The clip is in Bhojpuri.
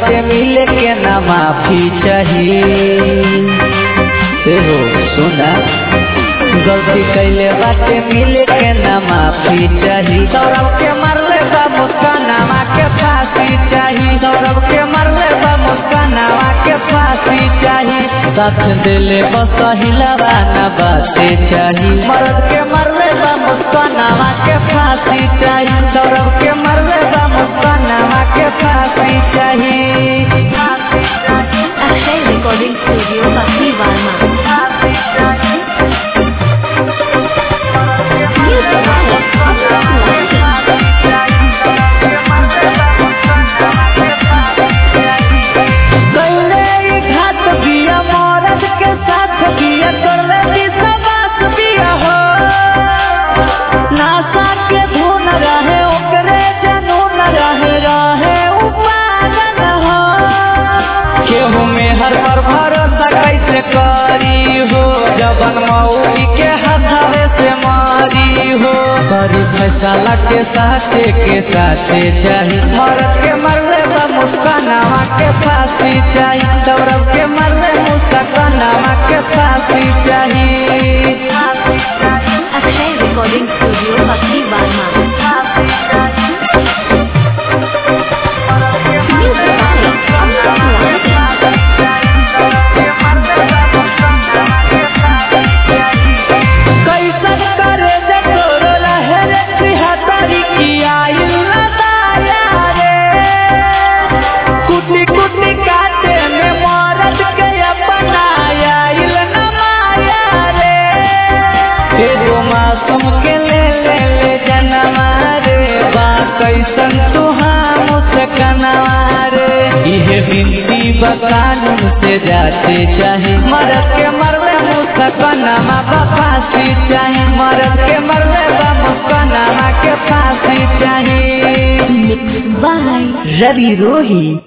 बाटे मिले के ना माफी चाहिए हो सुना गलती कैले बाटे मिले के ना माफी चाहिए सौरभ के मरले बा मुस्कानावा के फांसी चाहिए सौरभ के मरले बा मुस्कानावा के फांसी चाहिए साथ दिले बस हिलावा ना बाते चाहिए मर्द के मरले बा मुस्कानावा के फांसी चाहिए सौरभ के मरले बा मुस्कानावा के फांसी चाहिए अक्षय रिकॉर्डिंग स्टूडियो बकरी वार्मा कैले ई घात बिया मरद के साथ बिया करले विश्वास बिया हो नासा के धुन रहे ओकरे जनून रहे रहे उपागन हो केहू में हर पर भरोसा कैसे करी हो जबन मौली के हथावे से मारी हो बड़ी फैसला के साथे के साथे चाही मरद के मरले बा मुस्कानावा के फांसी चाही सौरभ के मरले मुस्कानावा के फांसी चाही अक्षय रिकॉर्डिंग स्टूडियो बकरी वार्मा कैसन करे जे तोरो लहर सिहतरी की आइल न दाया रे कुटी कुटी काटे में मरद के अपनाया आइल न माया रे एगो मासूम के ले ले ले जनवा रे बा कैसन तुहाम से कनवा रे इहे बिनती बकानून से जाते चाहे मरद के मरवे मुस्कनामा बा फांसी चाहे मरद के मरवे बा मुस्कनामा के फांसी चाहे मिक्स बाय रवि रोही